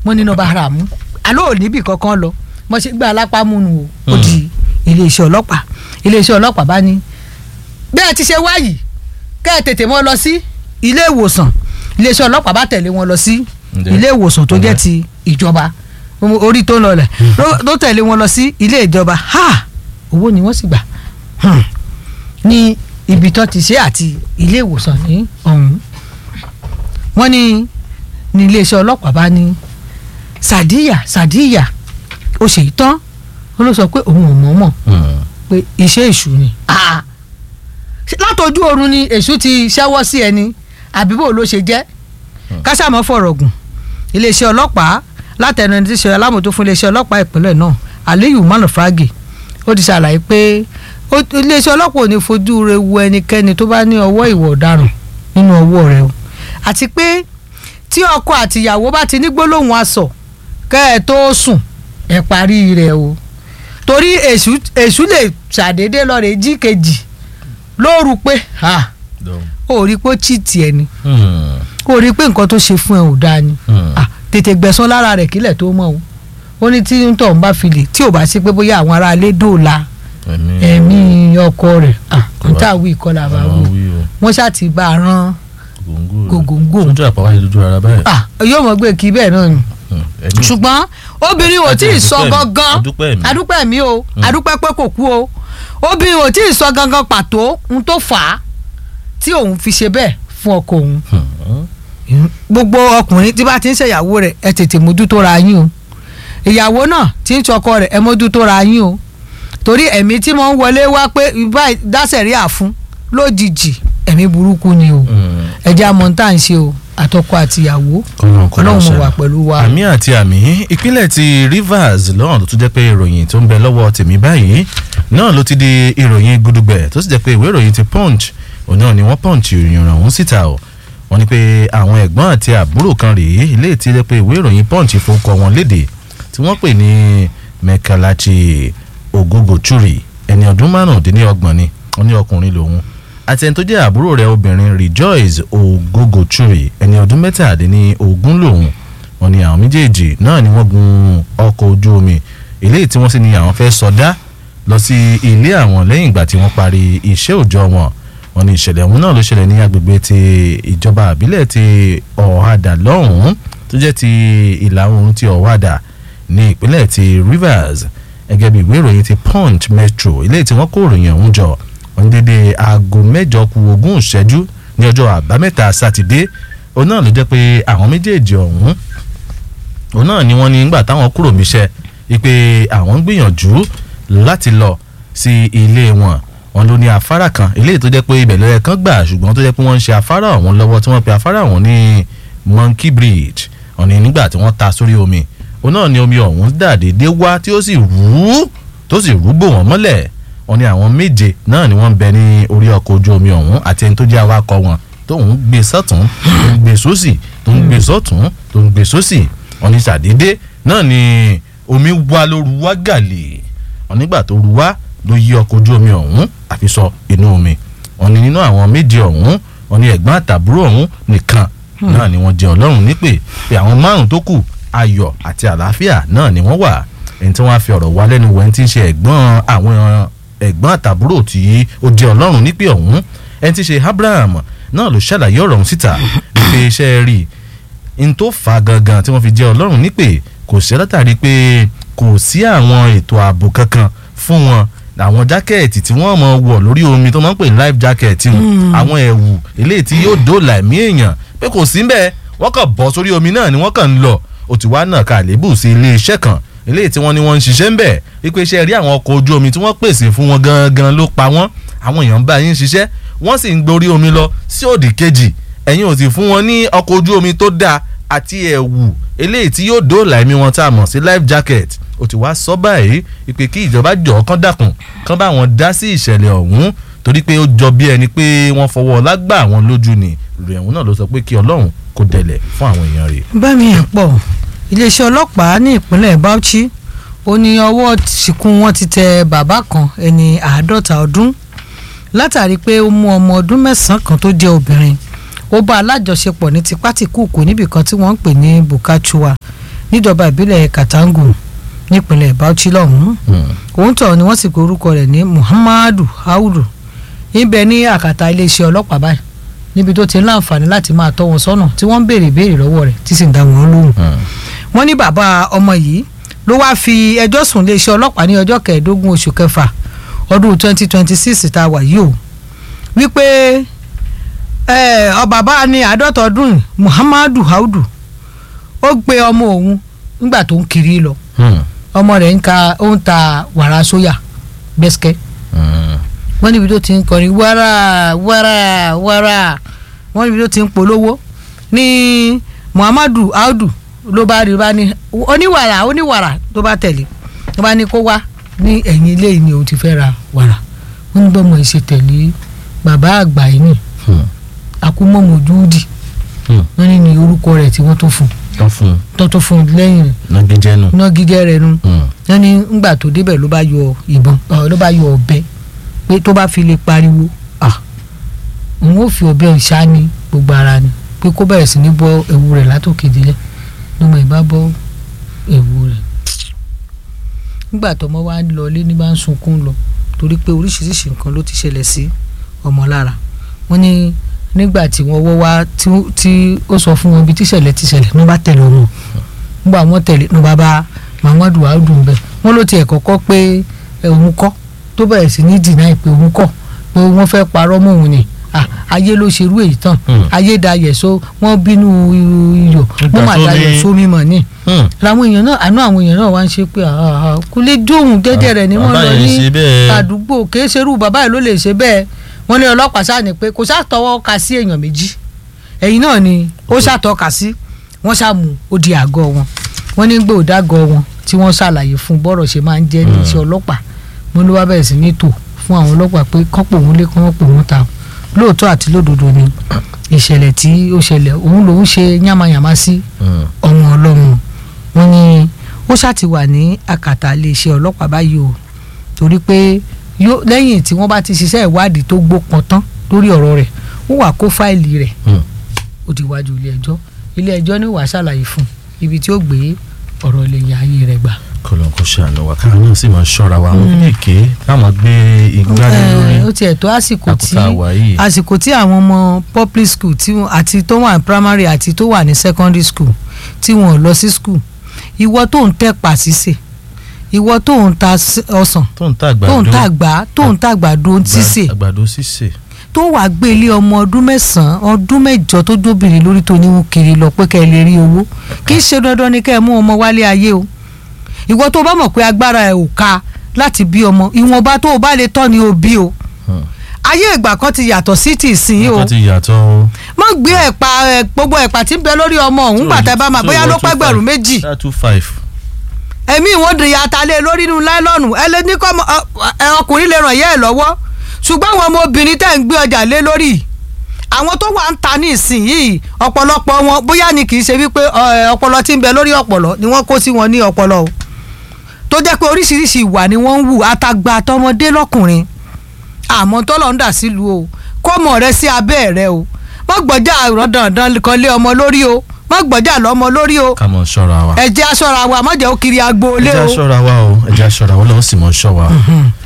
mo ní nọmba ara mú àlọ́ ò níbì kankan lọ mo ṣe gbé alápá múnu o ó di iléeṣẹ́ ọlọ́pàá iléeṣẹ́ ọlọ́pàá bá ní bẹ́ẹ̀ ti ṣe wáyìí kẹ́ ẹ tètè mọ́ lọ sí ilé ìwòsàn iléeṣẹ́ ọlọ́pàá bá tẹ̀lé wọn lọ sí Ǹjẹ́? ilé ìwòsàn tó jẹ́ Ǹjẹ́? ti ìjọba orí tó ń lọlẹ̀ ló- ló tẹ̀lé wọn lọ sí ilé ìjọba ha owó ni wọ́n sì gbà Hmm. ní ibi tó ti ṣe àti ilé ìwòsàn ní ọ̀hún wọ́n ní ní iléeṣẹ́ ọlọ́pàá bá ní sàdíyà sàdíyà ó ṣe ìtàn ó ló sọ pé òun ò mọ̀ mọ̀ Hmm. pé iṣẹ́ èṣù ni Ah! Ṣé látọjú oorun ni èṣù ti ṣẹ́wọ́ sí ẹni àbíbò ló ṣe jẹ́ kásámọ́ fọ̀rọ̀ gùn iléeṣẹ́ ọlọ́pàá látẹnu ẹni tí ṣe alámòótó fún iléeṣẹ́ ọlọ́pàá ìpínlẹ̀ náà Aliyu Malufragi ó ti ṣàlàyé pé ó- iléeṣẹ́ ọlọ́pàá ò ní fojú re wo ẹnikẹ́ni tó bá ní ọwọ́ ìwà ọ̀daràn nínú ọwọ́ rẹ̀ o àti pé tí ọkọ àtìyàwó bá ti ní gbólóhùn asọ̀ kẹ́ ẹ tó sùn ẹ parí rẹ̀ o torí èṣù èṣù lè ṣàdédé lọ rè jí kejì lóru pé ha Dọ̀. ó rí i pé ó chìtì ẹ ni Hmm. ó rí i pé nǹkan tó ṣe fún ẹ ò dáa ni Hmm. Ah, tètè gbẹ̀san lára rẹ̀ kílẹ̀ tó mọ̀ o ó ní tí ń tọ̀ ń bá fi lè tí ò bá sí pé bóyá àwọn aráalé dòòlà ẹ̀mí ẹ̀mí ọkọ rẹ̀ n tá wí ìkọlà bá àwọn wí wí o wọ́n ṣáà ti bá a rán gòǹgò gògóńgò sójú àpáwá yìí lójú ara báyìí. Ah, yóò mọ̀ gbé kí bẹ́ẹ̀ náà ni Hmm. ẹ̀mí ṣùgbọ́n obìnrin ò tí ì sọ Adúpẹ́ mi, gangan adúpẹ́ mi. adúpẹ́ mi o adúpẹ́ pé kò kú o obìnrin ò tí ì sọ gangan pàtó ohun tó fà á tí òun fi ṣe bẹ́ẹ̀ fún ọkọ òun Hmm. gbogbo ọkùnrin tí bá ti ń ṣèyàwó rẹ̀ ẹ tètè mójútó ra yín o ìyàwó náà tí ń ṣọkọ rẹ̀ ẹ mójútó ra yín o torí ẹ̀mí tí mo ń wọlé wá pé ibà dáṣẹ̀rí àfún lójijì ẹ̀mí burúkú ni o Hmm. ẹja mọ̀ tá à ń ṣe o àtọkọ àtìyàwó Ọlọ́run kò ọlọ́run dáṣẹ́ mo wà náà. pẹ̀lú wa. àmì àti àmì ìpínlẹ̀ ti Rivers lọ́rùn tó tún jẹ́ pé ìròyìn tó ń bẹ lọ́wọ́ tèmi báyìí náà ló ti di ìròyìn gudugbẹ̀ tó sì jẹ́ pé ìwé ìròyìn ti punch òun náà ni wọ́n punch ìròyìn ọ̀hún síta o wọ́n ní pé àwọn ẹ̀gbọ́n àti àbúrò kan rèé ilé tí jẹ́ pé ìwé ìròyìn punch fowókọ wọn léde tí wọ́n pè ní Mekalachi Ogogochuri ẹni ọdún márùndínlọ́gbọ̀n ni wọ́n ní ọkùnrin lòun àti ẹni tó jẹ́ àbúrò rẹ̀ obìnrin Rejoice Ogogochuri ẹni ọdún mẹ́tàdínlógún lòun wọ́n ní àwọn méjèèjì náà ni wọ́n gun ọkọ̀ ojú omi eléyìí tí wọ́n sì ní àwọn fẹ́ sọdá lọ sí ilé àwọn lẹ́yìn ìgbà tí wọ́n parí iṣẹ́ òòjọ́ wọn wọ́n ní ìṣẹ̀lẹ̀ ọ̀hún náà ló ṣẹlẹ̀ ní agbègbè ti ìjọba àbílẹ̀ ti ọ̀hádà lọ́hùn-ún tó jẹ́ ti ìlà oòrùn ti ọ̀hádà ní ìpínlẹ̀ ti Rivers gẹ́gẹ́ bí ìwé ìròyìn ti Punch Metro eléyìí tí wọ́n kó ìròyìn ọ̀hún jọ wọ́n ní dédé aago mẹ́jọ kù ogún ìṣẹ́jú ní ọjọ́ àbámẹ́ta sátidé òun náà ló jẹ́ pé àwọn méjèèjì ọ̀hún òun náà ni wọ́n ní nígbà táwọn kúrò níṣẹ́ wípé àwọn ń gbìyànjú láti lọ sí ilé wọn wọn ló ní afárá kan eléyìí tó jẹ́ pé ibẹ̀ lọ́yẹ kan gbà ṣùgbọ́n tó jẹ́ pé wọ́n ń ṣe afárá ọ̀hún lọ́wọ́ tí wọ́n pe afárá ọ̀hún ní Monkey Bridge wọ́n ní nígbà tí wọ́n ta sórí omi òun náà ni omi ọ̀hún dà déédéé wá tí ó sì rú tó sì rú bò wọ́n mọ́lẹ̀ wọ́n ní àwọn méje náà ni wọ́n ń bẹ ní orí ọkọ̀ ojú omi ọ̀hún àti ẹni tó jẹ́ awakọ̀ wọn tó ń gbé sọ́tún tó ń gbé sósì tó ń gbé sọ́tún tó ń gbé sósì wọ́n ní ṣàdédé náà ni omi wá ló ru wá gàlè wọ́n nígbà tó ru wá ló yí ọkọ̀ ojú omi ọ̀hún àfi sọ inú omi wọ́n ní nínú àwọn méje ọ̀hún wọ́n ní ẹ̀gbọ́n àtàbúrò ọ̀hún nìkan náà ni wọ́n jẹ́ ọlọ́run nípè pé àwọn márùn tó kù ayọ̀ àti àlàáfíà náà ni wọ́n wà ẹni tí wọ́n á fi ọ̀rọ̀ wá lẹ́nu wẹ̀ ẹni tí ń ṣe ẹ̀gbọ́n àwọn ẹ̀gbọ́n àtàbúrò tí ó jẹ́ ọlọ́run nípè ọ̀hún ẹni tí ń ṣe Abraham náà ló ṣàlàyé ọ̀rọ̀ ọ̀hún síta wípé iṣẹ́ rí n tó fà á gangan tí wọ́n fi jẹ́ ọlọ́run nípè kò sí látàrí pé kò sí àwọn ètò ààbò kankan fún wọn àwọn jákẹ́ẹ̀tì tí wọ́n mọ̀ wọ̀ lórí omi tó máa ń pè ní life jacket wọn àwọn ẹ̀wù eléyìí tí yóò dóòlà ẹ̀mí èèyàn pé kò sí bẹ́ẹ̀ wọ́n kàn bọ́ sórí omi náà ni wọ́n kàn ń lọ òtún wá náà ká lébù sí ilé iṣẹ́ kan eléyìí tí wọ́n ní wọ́n ń ṣiṣẹ́ ń bẹ̀ wípé iṣẹ́ rí àwọn ọkọ̀ ojú omi tí wọ́n pèsè fún wọn gangan ló pa wọ́n àwọn èèyàn bá yín ṣiṣẹ́ wọ́n sì ń gborí omi lọ sí òdì kejì ẹ̀yin ò sì fún wọn ní ọkọ̀ ojú omi tó dáa àti ẹ̀wù eléyìí tí yóò dóòlà ẹ̀mí wọn tá a mọ̀ sí life jacket ó ti wá sọ báyìí ìpè kí ìjọba jọ̀ kán dákun kán bá wọn dá sí ìṣẹ̀lẹ̀ ọ̀hún torí pé ó jọ bí ẹni pé wọ́n fọwọ́ lágbà àwọn lójú ni ìròyìn ọ̀hún náà ló sọ pé kí ọlọ́run kó dẹlẹ̀ fún àwọn èèyàn rẹ̀. bámi ẹ̀ pọ̀ iléeṣẹ́ ọlọ́pàá ní ìpínlẹ̀ Bauchi ó ní ọwọ́ ṣìkún wọn ti tẹ bàbá kan ẹni àádọ́ta ọdún látàrí pé ó mú ọmọ ọdún mẹ́sàn-án kan tó jẹ́ obìnrin ó bá alájọṣepọ̀ ní tipátìkúùkù níbìkan tí wọ́n ń pè ní Bukachua níjọba ìbílẹ̀ Katangu nípínlẹ̀ Bauchi lọ́hùn-ún òun tọ̀ ni wọ́n sì pe orúkọ rẹ̀ ní Muhammadu Audu níbẹ̀ ní àkàtà iléeṣẹ́ ọlọ́pàá báyìí níbi tó ti ń láǹfààní láti máa tọ́ wọn sọ́nà tí wọ́n ń béèrè ìbéèrè lọ́wọ́ rẹ̀ tí sì ń dá wọn lóhùn wọ́n ní bàbá ọmọ yìí ló wáá fi ẹjọ́ sùn iléeṣẹ́ ọlọ́pàá ní ọjọ́ kẹẹ̀ẹ́dógún oṣù kẹfà ọdún twenty twenty six tá a wà yìí o wípé ọ bàbá ní àádọ́ta ọdún Muhammadu Audu ó gbé ọmọ òun nígbà tó ń kiri lọ ọmọ rẹ̀ ń ka ó ń ta wàrà sóyà bẹ́sikẹ́ wọ́n níbi tó ti ń kọrin wàrà wàrà wàrà wọ́n níbi tó ti ń polówó ní Muhammadu Audu ló bá rí bá ní oníwàrà oníwàrà tó bá tẹ̀lé tó bá ní kó wá ní ẹ̀yìn ilé yìí ni òun ti fẹ́ ra wàrà wọ́n ní bọ́mọ ìṣe tẹ̀lé bàbá àgbà yìí ni akumọ́mọ́júdì wọ́n ní ní orúkọ rẹ̀ tí wọ́n tó fún tán fún un tó tó fún lẹ́yìn rẹ̀ nagijẹ nù. iná gígẹ́ rẹ̀ nu wọ́n ní ńgbà tó débẹ̀ ló bá yọ ìbọn ló bá yọ ọ̀bẹ pé tó bá fi lè pariwo òun ó fi ọ̀bẹ ìṣá ní gbogbo ara ni pé kó bẹ̀rẹ̀ sí ní bọ́ ewu rẹ̀ látòkè délẹ̀ lọ́mọ ìbá bọ́ ewu rẹ̀ nígbà tọmọ wa lọ ilé ní bá ń sunkún lọ torí pé oríṣiríṣi nǹkan ló ti ṣẹlẹ̀ sí ọmọ lára wọ́n ní nígbà tí wọ́n wọ́ wá tí ó sọ fún wọn ibi tíṣẹ̀lẹ̀ tíṣẹ̀lẹ̀ ní wọ́n bá tẹ̀lé wọn nígbà wọ́n tẹ̀lé ní wọ́n bá bá Muhammadu Audu ń bẹ wọ́n ló tiẹ̀ kọ́kọ́ pé òun kọ́ tó bẹ̀rẹ̀ sí ní dìnnà pé òun kọ́ pé wọ́n fẹ́ parọ́ mọ́ òun ni ayé ló ṣerú èyí tán ayé dayẹ̀ so wọ́n bínú iyọ̀ wọ́n mà dayẹ̀ so mímọ̀ ni làwọn èèyàn náà àánú àwọn èèyàn náà wá ń ṣe pé kò lè jóhùn jẹ́jẹ́ rẹ̀ ni wọ́n lọ ní àdúgbò kìí ṣerú bàbá yìí ló lè ṣe bẹ́ẹ̀ wọ́n ní ọlọ́pàá sáà ní pé kò ṣàtọwọ́ ka sí èèyàn méjì ẹ̀yìn náà ni ó ṣàtọ́ka sí wọ́n ṣàmù ó di àgọ́ wọn wọ́n ní gbé òdàgọ́ wọn tí wọ́n ṣàlàyé fún bọ́rọ̀ ṣe máa ń jẹ́ ní iṣẹ́ ọlọ́pàá mo ló wá bẹ̀rẹ̀ sí ní tò fún àwọn ọlọ́pàá pé kọ́pọ̀ òun lé kọ́ pò wọ́n ta lóòótọ́ àti lódodo ni ìṣẹ̀lẹ̀ tí ó ṣẹlẹ̀ òun lòún ṣe yánmayànmá sí ọmọ ọlọ́run wọ́n ní ó ṣàti wà ní àkàtà iléeṣẹ́ ọlọ́pàá báyìí o torí pé lẹ́yìn tí wọ́n bá ti ṣiṣẹ́ ìwádìí tó gbópọn tán lórí ọ̀rọ̀ rẹ̀ ó wà kó fáìlì rẹ̀ ó ti wájú ilé ẹjọ́ ilé ẹjọ́ ní wàá ṣàlàyé fún ibi tí ó gbé ọ̀rọ̀ ilé ayé rẹ̀ gbà. kọlọ́n kò ṣàánú wa káwọn náà sì máa ṣọ́ra wa àwọn kéèké táwọn gbé igbá lé lórí ó tiẹ̀ tó àsìkò tí àkútà wà yìí. àsìkò tí àwọn ọmọ public school tí wọn- àti tó wà ní primary àti tó wà ní secondary school tí wọn ò lọ sí school ìwọ tó ń tẹ pàṣíṣe ìwọ tó ń ta s- ọsàn tó ń ta àgbàdo tó ń ta àgbà tó ń ta àgbàdo sísè àgbàdo sísè tó wà gbé ilé ọmọ ọdún mẹ́sàn-án ọdún mẹ́jọ tó jóbìnrin lórí tó níwò kiri lọ pé kẹ́ ẹ lè rí owó kì í ṣe dandan ni kẹ́ ẹ mú ọmọ wálé ayé o ìwọ tó bá mọ̀ pé agbára ẹ̀ ò ká láti bí ọmọ ìwọ̀nba tó o bá lè tọ́ ni o bí o Hmm. ayé ìgbà kan ti yàtọ̀ sí ti ìsìn o nǹkan ti yàtọ̀ o. má gbé ẹ̀pà ẹ̀ gbogbo ẹ̀pà tí ń bẹ lórí ọmọ òun gbàtà bá máa bóyá ló pẹ́gbẹ̀rún méjì ṣáà two five. ẹ̀mí ìwọ́n di atalé lórí inú láìlọ́ọ̀nù ẹ lè ní kọ́ ọmọ- ọ- ẹ ọkùnrin lè ràn yẹ́ ẹ̀ lọ́wọ́ ṣùgbọ́n àwọn ọmọbìnrin tẹ̀ ń gbé ọjà lé lórí àwọn tó wà ń ta ní ìsìn yìí ọ̀pọ̀lọpọ̀ wọn bóyá ni kì í ṣe wípé ọ, ẹ, ọpọlọ tí ń bẹ lórí ọpọlọ ni wọ́n kó sí wọn ní ọpọlọ o tó jẹ́ pé oríṣiríṣi ìwà ni wọ́n ń wù àtàgbà àtọmọdé lọ́kùnrin àmọ́ tọ́lọ̀ ń dà sílùú o kó mọ̀ rẹ sí abẹ́ rẹ o má gbọ́jà dandan kan lé ọmọ lórí o má gbọ́jà lọ́mọ lórí o ká mọ̀ ṣọ́ra wa. ẹ jẹ́ aṣọ́ra wa má jẹ́ ó kiri agbo ẹ lé jẹ́ o. aṣọ́ra wa o ẹ jẹ́ aṣọ́ra wa lọ́wọ́ sì mọ̀ ṣọ́ wa.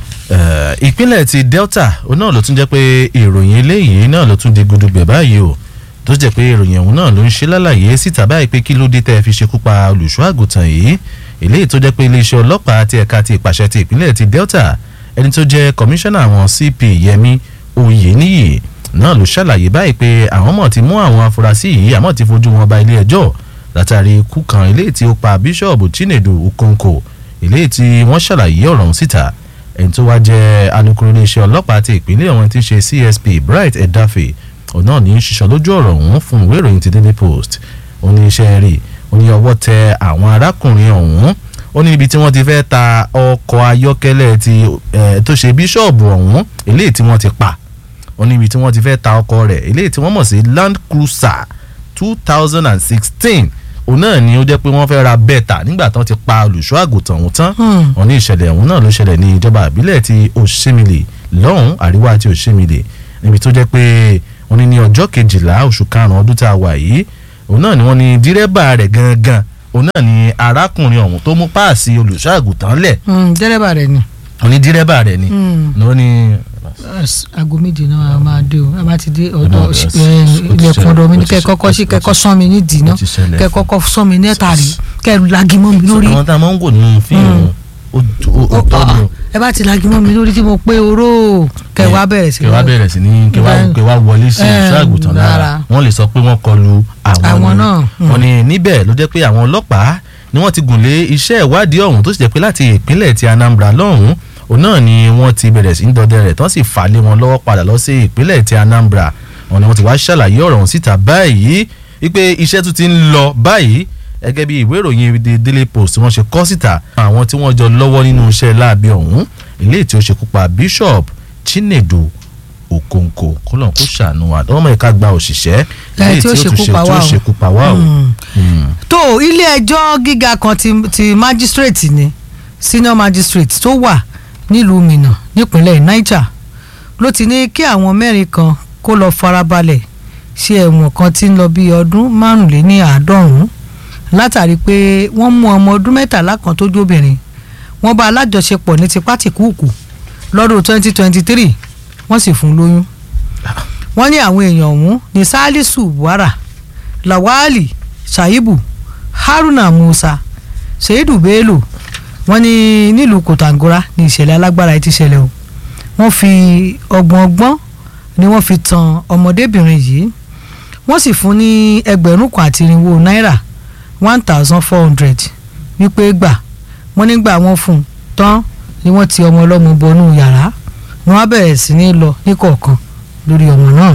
Eh, ìpínlẹ̀ ti Delta òun náà ló tún jẹ́ pé ìròyìn eléyìí náà ló tún di gudugbẹ̀ báyìí o tó jẹ́ pé ìròyìn ọ̀hún náà ló ń ṣe lálàyé síta báyìí pé kí ló dé tẹ́ ẹ fi ṣekú pa olùṣọ́ àgùntàn yìí eléyìí tó jẹ́ pé iléeṣẹ́ ọlọ́pàá ti ẹ̀ka ti ìpàṣẹ ti ìpínlẹ̀ ti Delta ẹni tó jẹ́ kọmíṣánná àwọn CP Yẹmi Oyèníyì náà ló ṣàlàyé báyìí pé àwọn mọ̀ ti mú àwọn afurasí yìí àmọ́ ti fojú wọn ba ilé ẹjọ́ látàrí ikú kan eléyìí tí ó pa bíṣọ̀bù Chinedu Okonkwo eléyìí tí wọ́n ṣàlàyé ọ̀rọ̀ ọ̀hún síta ẹni tó wá jẹ́ alukoro iléeṣẹ́ ọlọ́pàá ti ìpínlẹ̀ ọ̀hún tí ń ṣe CSP Bright Edafe òun náà ní í ṣiṣọ́ lójú ọ̀rọ̀ ọ̀hún fún ìwé ìròyìn ti Daily Post ó ní iṣẹ́ rí ó ní ọwọ́ tẹ àwọn arákùnrin ọ̀hún ó ní ibi tí wọ́n ti fẹ́ ta ọkọ̀ ayọ́kẹ́lẹ́ ti eh, tó ṣe bíṣọ̀bù ọ̀hún eléyìí tí wọ́n ti pa ó ní ibi tí wọ́n ti fẹ́ ta ọkọ̀ rẹ̀ eléyìí tí wọ́n mọ̀ sí Land Cruiser two thousand and sixteen òun náà ni ó jẹ́ pé wọ́n fẹ́ ra bẹ́ẹ̀ta nígbà tí wọ́n ti pa olùṣọ́ àgùntàn ọ̀hún tán Hmm. wọ́n ní ìṣẹ̀lẹ̀ ọ̀hún náà ló ṣẹlẹ̀ ní ìjọba àbílẹ̀ ti Òṣèmìlì lọ́hùn àríwá ti Òṣèmìlì níbi tó jẹ́ pé wọ́n ní ní ọjọ́ kejìlá oṣù karùn-ún ọdún tá a wà yìí òun náà ni wọ́n ní dírẹ́bà rẹ̀ gangan òun náà ni arákùnrin ọ̀hún tó mú páàsì olùṣọ́ àgùntàn lẹ̀ Mm, dẹ́rẹ́bà rẹ̀ ni òní dírẹ́bà rẹ̀ ni Mm. ló ní Yes, aago méje náà a máa dé o a bá ti dé náà, ọ̀dọ̀ yes, ẹ, ó ti ilẹ̀kùn ṣẹlẹ̀, ọ̀dọ̀ mi ní ó ti kẹ́ ṣẹlẹ̀, kọ́kọ́ sí ó ti kẹ́kọ́ sán mi nídìí náà ó ti ṣẹlẹ̀. kẹ́ kọ́kọ́ sán mi nẹ́tàrí kẹ́ lagi mọ́ mi lórí àwọn tá a máa ń wò nínú fíìmù ó ó- ó tọ́ ni o. ẹ bá ti lagi mọ́ mi lórí tí mo pé oró kẹ́ wá bẹ̀rẹ̀ sí kẹ wá bẹ̀rẹ̀ sí ní kẹ wá Bẹ́ẹ̀. kẹ wá wọlé sí Eh, ìṣọ́ àgùntàn lára lára. wọ́n lè sọ pé wọ́n kọlu àwọn Àwọn ni. náà, mm. wọ́n ní níbẹ̀ ló jẹ́ pé àwọn ọlọ́pàá ni wọ́n ti gùn lé iṣẹ́ ìwádìí ọ̀hún tó sì jẹ́ pé láti ìpínlẹ̀ ti Anambra lọ́hùn òun náà ni wọ́n ti bẹ̀rẹ̀ sí ní dọdẹ rẹ̀ tó sì fà lé wọn lọ́wọ́ padà lọ sí ìpínlẹ̀ ti Anambra wọ́n ní wọ́n ti wá ṣàlàyé ọ̀rọ̀ ọ̀hún síta báyìí wípé iṣẹ́ tún ti ń lọ báyìí gẹ́gẹ́ bí ìwé ìròyìn The Daily Post wọ́n ṣe kọ síta àwọn tí wọ́n jọ lọ́wọ́ nínú iṣẹ́ láabi ọ̀hún eléyìí tí ó ṣekú pa Bishop Chinedu Okonkwo kọlọ́n kó ṣàánú wa ọmọ ìka gba òṣìṣẹ́ eléyìí tí ó tún ṣekú ṣe- pa tí wá ó o. ṣekú pa wá o. Mm. Mm. tó ilé ẹjọ́ gíga kan ti, ti magistrate ni senior magistrate tó wà nílùú Minna nípínlẹ̀ Niger ló ti ní kí àwọn mẹ́rin kan kó lọ farabalẹ̀ ṣe ẹ̀wọ̀n kan tí ń lọ bí ọdún márùnléní àádọ́rùn-ún látàrí pé wọ́n mú ọmọ ọdún mẹ́tàlá kan tó jóbìnrin wọ́n bá alájọṣepọ̀ ní tipátìkúùkù lọ́dún 2023 wọ́n sì fún un lóyún wọ́n ní àwọn èèyàn ọ̀hún ní Salisu Buhara Lawali Shaibu Haruna Musa Seidu Bello wọ́n ní nílùú Kòtàngórà ní ìṣẹ̀lẹ̀ alágbára yìí ti ṣẹlẹ̀ o wọ́n fi ọgbọ̀n ọgbọ́n ni wọ́n fi tan ọmọdébìnrin yìí wọ́n sì fún ní ẹgbẹ̀rún kan àti irinwó náírà one thousand four hundred wípé gbà wọ́n nígbà wọ́n fún un tán ni wọ́n ti ọmọ ọlọ́mọ bọnú yàrá wọ́n á bẹ̀rẹ̀ sí ní lọ níkọ̀ọ̀kan lórí ọmọ náà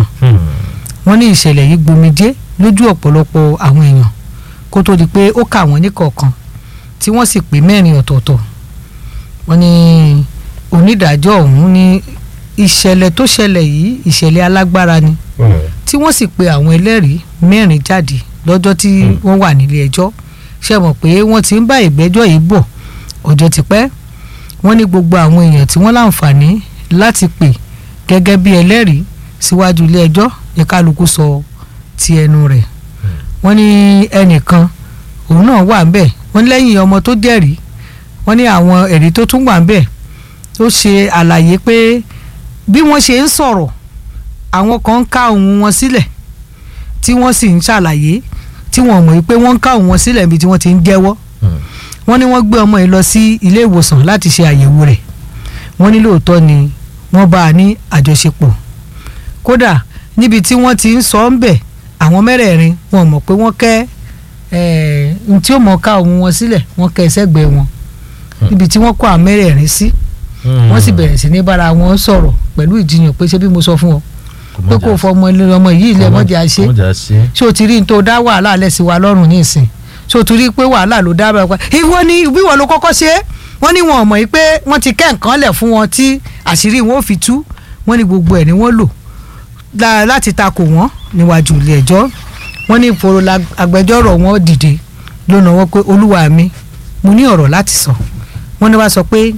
wọ́n ní ìṣẹ̀lẹ̀ yìí gbomijé lójú ọ̀pọ̀lọpọ̀ àwọn èèyàn kó tó di pé ó kà wọ́n níkọ̀ọ̀kan tí wọ́n sì pé mẹ́rin ọ̀tọ̀ọ̀tọ̀ wọ́n ní onídàájọ́ ọ̀hún ní ìṣẹ̀lẹ̀ tó ṣẹlẹ̀ yìí ìṣẹ̀lẹ̀ alágbára ni tí wọ́n sì pe àwọn ẹlẹ́rìí mẹ́rin jáde lọ́jọ́ tí wọ́n wà nílé ẹjọ́ ṣe mọ̀ pé wọ́n ti ń bá ìgbẹ́jọ́ yìí bọ̀ ọjọ́ ti pẹ́ wọ́n ní gbogbo àwọn èèyàn tí wọ́n láǹfààní láti pè gẹ́gẹ́ bí ẹlẹ́rìí síwájú ilé ẹjọ́ ní kálukú sọ ti ẹnu rẹ̀ wọ́n ní ẹnìkan òun náà wà ń bẹ̀ wọ́n ní lẹ́yìn ọmọ tó jẹ́rìí wọ́n ní àwọn ẹ̀rí tó tún wà ń bẹ̀ tó ṣe àlàyé pé bí wọ́n ṣe ń sọ̀rọ̀ àwọn kan ń ká ohùn wọn sílẹ̀ tí wọ́n sì ń ṣàlàyé tí wọ́n mọ̀ pé wọ́n ń ká ohùn wọn sílẹ̀ níbi tí wọ́n ti ń jẹ́wọ́ wọ́n ní wọ́n gbé ọmọ yìí lọ sí ilé ìwòsàn láti ṣe àyẹ̀wò rẹ̀ wọ́n ní lóòótọ́ ni wọ́n bá a ní àjọṣepọ̀ kódà níbi tí wọ́n ti ń sọ ń bẹ̀ àwọn mẹ́rẹ̀ẹ̀rin wọn mọ̀ pé wọ́n kẹ́ ẹ̀ẹ́n tí ó mọ̀ ká ohùn wọn sílẹ̀ wọ́n kẹ́ sẹ́gbẹ̀ẹ́ wọn níbi tí wọ́n kó àwọn mẹ́rẹ̀ẹ̀rin sí wọ́n sì bẹ̀rẹ̀ sí ní bára wọn sọ̀rọ̀ pẹ̀lú ìjiyàn pé ṣé bí mo sọ fún ọ pé kò fọ ọmọ ilé ọmọ yìí ilé mọ́jà ṣe ṣé o ti rí n tó dá wàhálà lẹ̀ sí wa lọ́rùn ní ìsìn ṣé o ti rí pé wàhálà ló dá bẹ́ẹ̀ pa ìwọ ni ìbí wọn ló kọ́kọ́ ṣe é wọ́n ní wọn ò mọ̀ yìí pé wọ́n ti kẹ́ nǹkan lẹ̀ fún wọn tí àṣírí wọn ò fi tú wọ́n ní gbogbo ẹ̀ ni wọ́n lò la- láti takò wọ́n níwájú ilé ẹjọ́ wọ́n ní ìfòrò la- agbẹjọ́rò wọn dìde ló náwó pé olúwa mi mo ní ọ̀rọ̀ láti sọ wọ́n ní wá sọ pé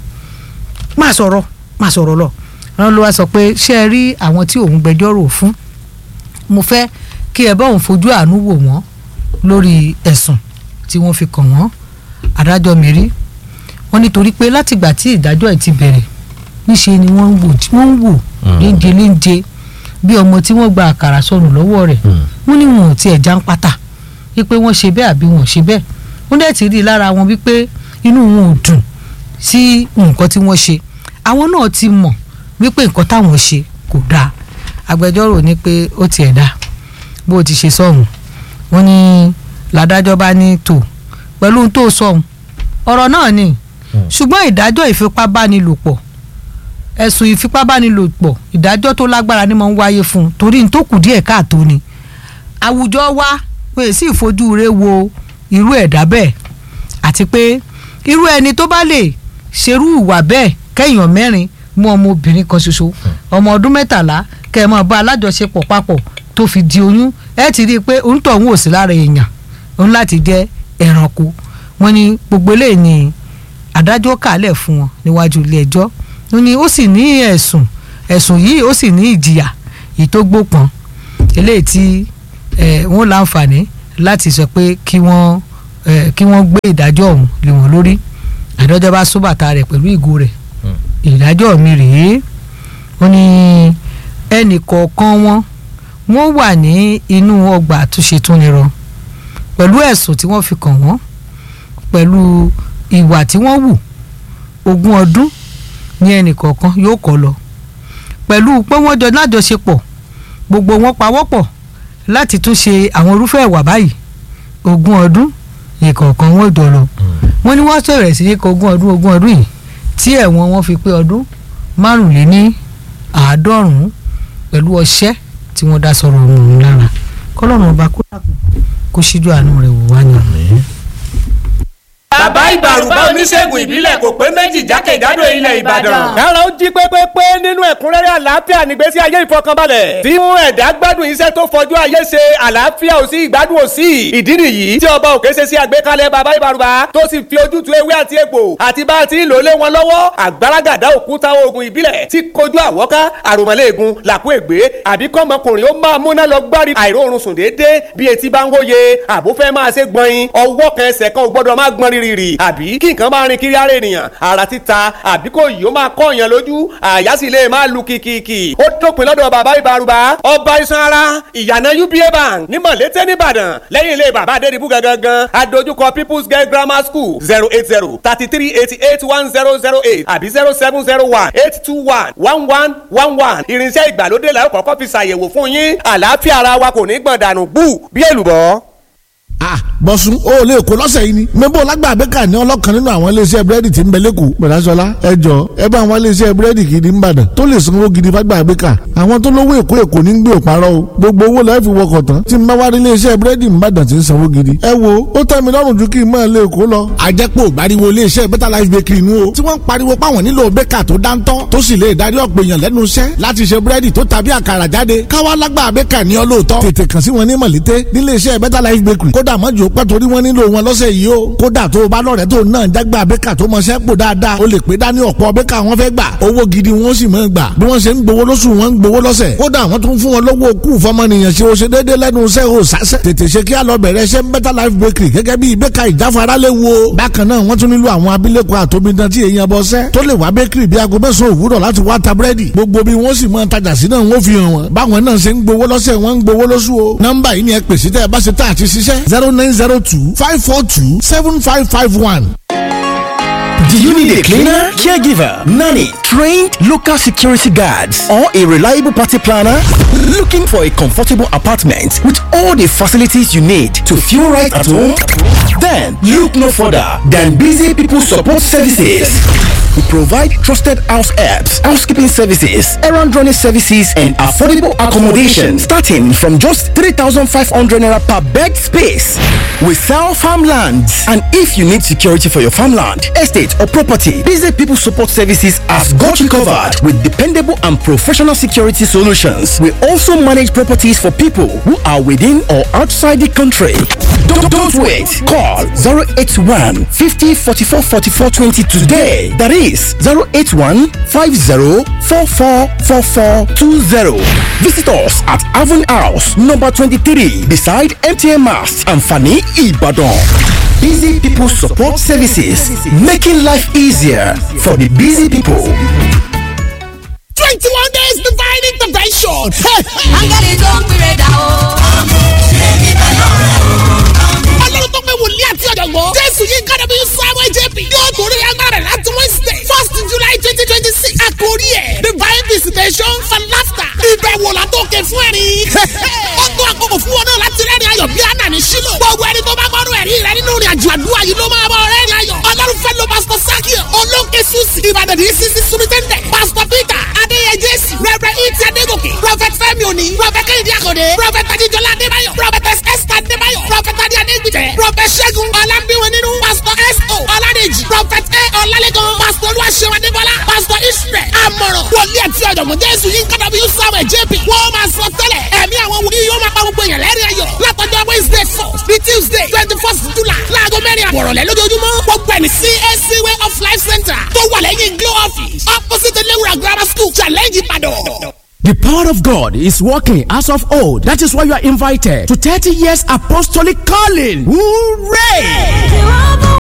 má sọ̀rọ̀ má sọ̀rọ̀ lọ wọ́n ló wá sọ pé ṣé ẹ rí àwọn tí òun gbẹjọ́rò fún mo fẹ́ kí ẹ bá òun fojú àánú wò wọ́n lórí ẹ̀sùn tí wọ́n fi kàn wọ́n adájọ́ mẹ́rí wọ́n nítorí pé látìgbà tí ìdájọ́ ẹ̀ ti bẹ̀rẹ̀ níṣe ni wọ́n ń wò wọ́n ń wò léńje léńje bí ọmọ tí wọ́n gba àkàrà sọnù lọ́wọ́ rẹ̀ wọ́n ní wọn ò tiẹ̀ já ń pátá wípé wọ́n ṣe bẹ́ẹ̀ àbí wọn ò ṣe bẹ́ẹ̀ wọ́n dẹ̀ ti rí i lára wọn wípé inú wọn ò dùn sí nǹkan tí wọ́n ṣe àwọn náà ti mọ̀ wípé nǹkan táwọn ṣe kò dáa agbẹjọ́rò ní pé ó tiẹ̀ dáa bó o ti ṣe sọ̀hún wọ́n ní làdájọ́ bá ní tò pẹ̀lú ohun tó sọ̀hún ọ̀rọ̀ náà ni ṣùgbọ́n ìdájọ́ ìfipábánilòpọ̀ ẹ̀sùn ìfipábánilòpọ̀ ìdájọ́ tó lágbára ni mo ń wáyé fún un torí n tó kù díẹ̀ káàtó ni àwùjọ wa pé sì fojú rẹ̀ wo irú ẹ̀dá bẹ́ẹ̀ àti pé irú ẹni tó bá lè ṣerú ìwà bẹ́ẹ̀ kẹ́yàn mẹ́rin mú ọmọbìnrin kan ṣoṣo ọmọ ọdún mẹ́tàlá kẹ́ ẹ máa bá alájọṣepọ̀ papọ̀ tó fi di oyún ẹ ti rí i pé onítọ̀hún ò sí lára èèyàn òun láti jẹ́ ẹranko wọ́n ní gbogbo eléyìí ni adájọ́ kàálẹ̀ fún wọn níwájú ilé ẹjọ́ wọ́n ní ó sì ní ẹ̀sùn ẹ̀sùn yìí ó sì ní ìjìyà èyí tó gbópọn eléyìí tí eh, wọ́n láǹfààní láti sọ pé kí wọ́n eh, kí wọ́n gbé ìdájọ́ ọ̀hún lé wọn lórí àdọ́jọ́ bá sún bàtà rẹ̀ pẹ̀lú ìgò rẹ̀ ìdájọ́ mi rèé wọ́n ní ẹnì kọ̀ọ̀kan wọn wọ́n wà ní inú ọgbà àtúnṣe túnirọ pẹ̀lú ẹ̀sùn tí wọ́n fi kàn wọ́n pẹ̀lú ìwà tí wọ́n wù ogún ọdún ní ẹnì kọ̀ọ̀kan yóò kọ́ lọ pẹ̀lú pé wọ́n jọ lájọṣepọ̀ gbogbo wọn pawọ́pọ̀ láti tún ṣe àwọn irúfẹ́ ìwà báyìí ogún ọdún ìkọ̀ọ̀kan wọn jọ lọ wọ́n ní wọ́n sọ̀rọ̀ sí ní ogún ọdún ogún ọdún yìí tí ẹ̀wọ̀n wọn fi pé ọdún márùnléní àádọ́rùn-ún pẹ̀lú ọṣẹ́ tí wọ́n dá sọ̀rọ̀ ọ̀hún lára kọ́lọ́run ọba kó dàkún kó ṣíjú àánú rẹ̀ wò wá ní. bàbá ìbàrùbá oníṣègùn ìbílẹ̀ kò pé méjì jákèjádò ilẹ̀ ìbàdàn. kára ó jí pépépé nínú ẹ̀kúnrẹ́rẹ́ àlàáfíà nígbésí ayé ìfọkànbalẹ̀. tí mú ẹ̀dá gbádùn iṣẹ́ tó fọjú ayé ṣe àlàáfíà ò sí ìgbádùn ò sí. ìdí nìyí tí ọba òkè ṣe sí àgbékalẹ̀ bàbá ìbàrùbá tó sì fi ojútùú ewé àti egbò àti bá a ti ń lò lé wọn lọ́wọ́ àgbàràgàdá òkúta oògùn ìbílẹ̀ tí kojú àwọ́ká àròmọ́lẹ́ẹ̀gùn làkú ègbé àbí kọ́mọkùnrin ó máa múná lọ gbárí àìróorun sùn déédéé bí etí bá ń hóye àbúfẹ́ máa ṣe gbọ̀nyin ọwọ́ kan ẹsẹ̀ kan ò gbọ́dọ̀ máa gbọ́n rírì àbí kí nǹkan máa rin kiri ara ènìyàn ara títa àbí kò yìí ó máa kọ́ èèyàn lójú àyà sì lè máa lu kìkìkì ó dópin lọ́dọ̀ bàbá ìbárùbá ọba iṣan ara ìyànà uba bank ní mọ̀lété nìbàdàn lẹ́yìn ilé bàbá adédìbú gangan adójúkọ people's girl grammar school zero eight zero thirty three eighty eight one zero zero eight àbí zero seven zero one eight two one one one one one irinṣẹ́ ìgbàlódé la ó kọ́kọ́ fi ṣàyẹ̀wò fún yín àlàáfíà ara wa kò ní gbọ̀n dànù bú bí èlùbọ́ ah bọ̀sùn o ò lè kó lọ́sẹ̀ yìí ni mẹ́bọ̀ lágbà abẹ́ka ní ọlọ́kan nínú àwọn iléeṣẹ́ búrẹ́dì tí ń bẹ lẹ́kọ̀ọ́ bẹ̀rẹ̀sọ̀lá ẹ jọ ẹ bá àwọn iléeṣẹ́ búrẹ́dì gidi ń bàdàn tó lè sanwó gidi fágbà abẹ́ka àwọn tó lówó èkó èkó ní gbé òparọ́ o gbogbo owó lọ́ọ́ fi wọkọ̀ tán tí ń bá wá rí iléeṣẹ́ búrẹ́dì ń bàdàn tí ń sanwó gidi ẹ wo ó tẹ́ mi lọ́rùn ju kí n máa lè kó lọ. àjẹpọ̀ ìgbàriwo iléeṣẹ́ better life bakery nu o tí wọ́n ń pariwo páwọn nílò bẹ́kà tó dáńtọ́ tó sì lè darí ọ̀pọ̀ èèyàn lẹ́nu iṣẹ́ láti ṣe búrẹ́dì tó tàbí àkàrà jáde káwá lágbà bẹ́kà ní ọlọ́ọ̀tọ́ tètè kàn sí wọn ní mọ̀lété níléeṣẹ́ better life bakery kódà mọ́jú pẹ́ torí wọ́n nílò wọn lọ́sẹ̀ yìí o kódà tó o bá lọ́rẹ̀ẹ́ tó náà jágbá bẹ́kà tó mọṣẹ́ pò dáadáa o lè pé dání ọ̀pọ̀ bẹ́kà wọn fẹ́ gbà owó gidi wọn sì máa gbà bí wọ́n ṣe ń gbowó lóṣù wọn ń gbowó lọ́sẹ̀ kódà wọ́n tún fún wọn lówó kú fọmọnìyàn ṣe o ṣe déédé lẹ́nu iṣẹ́ o sásẹ̀ tètè ṣe kí á lọ bẹ̀rẹ̀ ṣe better life bakery gẹ́gẹ́ bí bẹ́kà ìjáfara lè wo bákan náà wọ́n tún nílò àwọn abilékọ àtòmídán tí èèyàn bọ́ sẹ́ tó lè wá bakery bí aago mẹ́sàn-án òwúrọ̀ láti wá ta búrẹ́dì gbogbo bí wọ́n sì máa tajà sí náà wọ́n fi hàn wọ́n báwọn náà ṣe ń gbowó lọ́sẹ̀ wọ́n ń gbowó lóṣù o nọ́mbà yìí ni ẹ pèsè tẹ́ ẹ bá ṣe tá àti ṣiṣẹ́ zero nine zero two five four two seven five five one. Do you need a cleaner, caregiver, nanny, trained local security guards, or a reliable party planner? Looking for a comfortable apartment with all the facilities you need to feel right at home? Then look no further than Busy People Support Services. We provide trusted house helps, housekeeping services, errand running services, and affordable accommodation starting from just 3,500 naira per bed space. We sell farmlands, and if you need security for your farmland, estate, or property, Busy People Support Services has got you covered with dependable and professional security solutions. We also manage properties for people who are within or outside the country. Don't, don't wait. Call 081 50 44 44 20 today. That is 081 50 44 44 20. Visit us at Avon House, number 23, beside MTN Mast and Fanny Ibadan. Busy People Support Services, making life easier for the busy people. 21 days divine intervention. áńgẹ́lì tó ń pèrè dà o. ọlọ́run tó pé wòlíì àti ọ̀jọ̀gbọ́n. jésù yìí kára bí samuel jp. yóò torí agbára láti wednesday first july twenty twenty six. àkórí ẹ̀ divine visitation for laughter. ìbẹ̀wò látòkè fún ẹ̀rín. ó tó àkókò fún wọn náà láti rẹ́rìn ayọ̀ bí àná ní sílò. gbogbo ẹni tó bá gbọ́dọ̀ ẹ̀rí rẹ nínú ìrìn àjò àdúrà yìí ló máa bọ̀ rẹ́rìn ayọ̀. ọlọ́run fẹ́ lo pastor sakio olóńkè susi ìbàdàn ní sisi sumitẹ́ndẹ̀ pastor peter adéyẹ jésù rẹ̀rẹ̀ ìtì adégòkè prophet fẹ́mi òní prophet kẹ́hìndé àkọ́dé prophet adéjọlá adébáyọ̀ prophet esther adébáyọ̀ prophet adé adégbìtẹ̀ prophet ṣẹ́gun ọlámbíwọn nínú pastor s.o. ọládèjì prophet a ọlálẹ́gàn pastor olúwaṣẹ́wọ̀ adébọ́lá pastor israel amọ̀ràn wòlíì àti ọ̀jọ̀gbọ́n jésù yín kọ́dọ̀ bí samuel jp wọ́n máa sọ tẹ́lẹ̀ ẹ̀mí àwọn wòlíì yóò máa pa gbogbo èèyàn lẹ́rìn ayọ̀ látọjọ́ wednesday first ní tuesday twenty first july láago mẹ́rin àbọ̀rọ̀lẹ́ lójoojúmọ́ gbogbo ẹni cac way of life center tó wà lẹ́yìn glow office opposite elewura grammar school challenge ìbàdàn. The power of God is working as of old. That is why you are invited to 30 years apostolic calling. Hooray!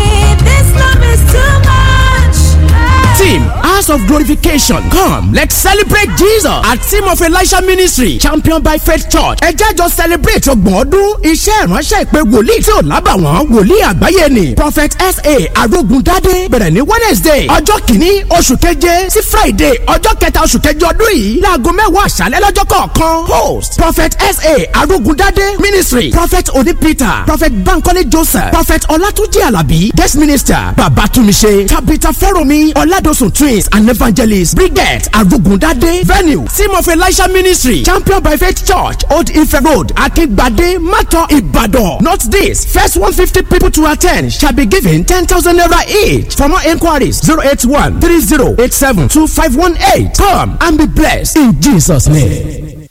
Team House of Glorification come let's celebrate Jesus at Team of Elisha Ministry championed by Faith Church. Ẹ jẹ́ jọ celebrate ọgbọ̀n ọdún iṣẹ́ ìránṣẹ́ ìpè wòlíì tí ò lábàwọ́n wòlíì àgbáyé ni Prophet S.A. Arógundádé bẹ̀rẹ̀ ní Wednesday ọjọ́ kìíní oṣù keje sí Friday ọjọ́ kẹta oṣù keje ọdún yìí láago mẹ́wàá àṣálẹ́ lọ́jọ́ kọ̀ọ̀kan host Prophet S.A. Arógundádé ministry Prophet Oni Peter Prophet Bankole Joseph Prophet Ọlátúnjí Àlàbí guest minister Babatumise Tabitha Fẹ́rọ̀mí Ọládọ̀sùn twins and evangelist Brigette Arugundade venue team of Elisha ministry champion by faith church Old Ife road Akingbade Mato Ibadan not this first one fifty people to attend shall be given ten thousand naira each for more enquiries zero eight one three zero eight seven two five one eight come and be blessed in Jesus name.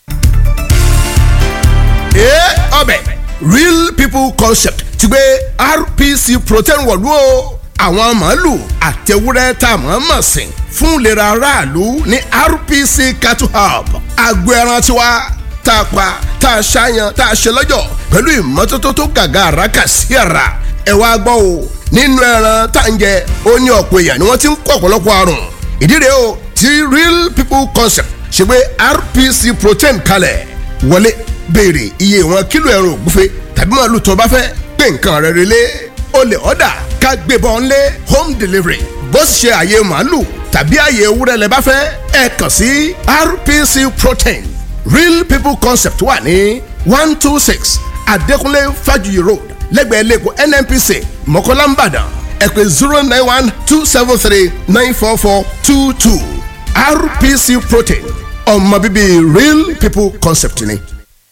ee ọbẹ̀ real people concept ti gbé rpc protein wọ̀lú o àwọn màálù àtẹwúrẹ́ tá a mọ̀ mọ̀ sìn fún ìlera aráàlú ní rpc cattle hub agbo ẹran tiwa tá a pa tá a ṣàyàn tá a ṣe lọ́jọ̀ pẹ̀lú ìmọ́tótó tó gàgà àràkà sí ara ẹ wá gbọ́ o nínú ẹran tá à ń jẹ ó ní ọ̀pọ̀ èèyàn ni wọ́n ti ń kó ọ̀pọ̀lọpọ̀ àrùn ìdí rèé o ti real people concept ṣe gbé rpc protein kalẹ̀ wọlé béèrè iye ìwọ̀n kílò ẹran ògúnfe tàbí màálù tó o bá fẹ́ pé nǹkan rẹ̀ relé o lè ọ̀dà ká gbébọn lé home delivery bó sì ṣe àyè màálù tàbí àyè ewúrẹ́ lẹ bá fẹ́ ẹ kàn sí rpc protein real people concept wà ní one two six adékúnlé fájuyì road lẹ́gbẹ̀ẹ́ lẹ́kọ̀ọ́ nnpc mọ̀kọ́lá nìbàdàn ẹ pè zero nine one two seven three nine four four two two rpc protein ọmọ bíbí real people concept ni.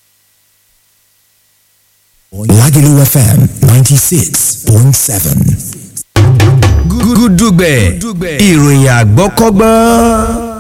Lagelu FM 96.7. gúdúgbẹ̀ ìròyìn àgbọ́kọ́gbọ́n.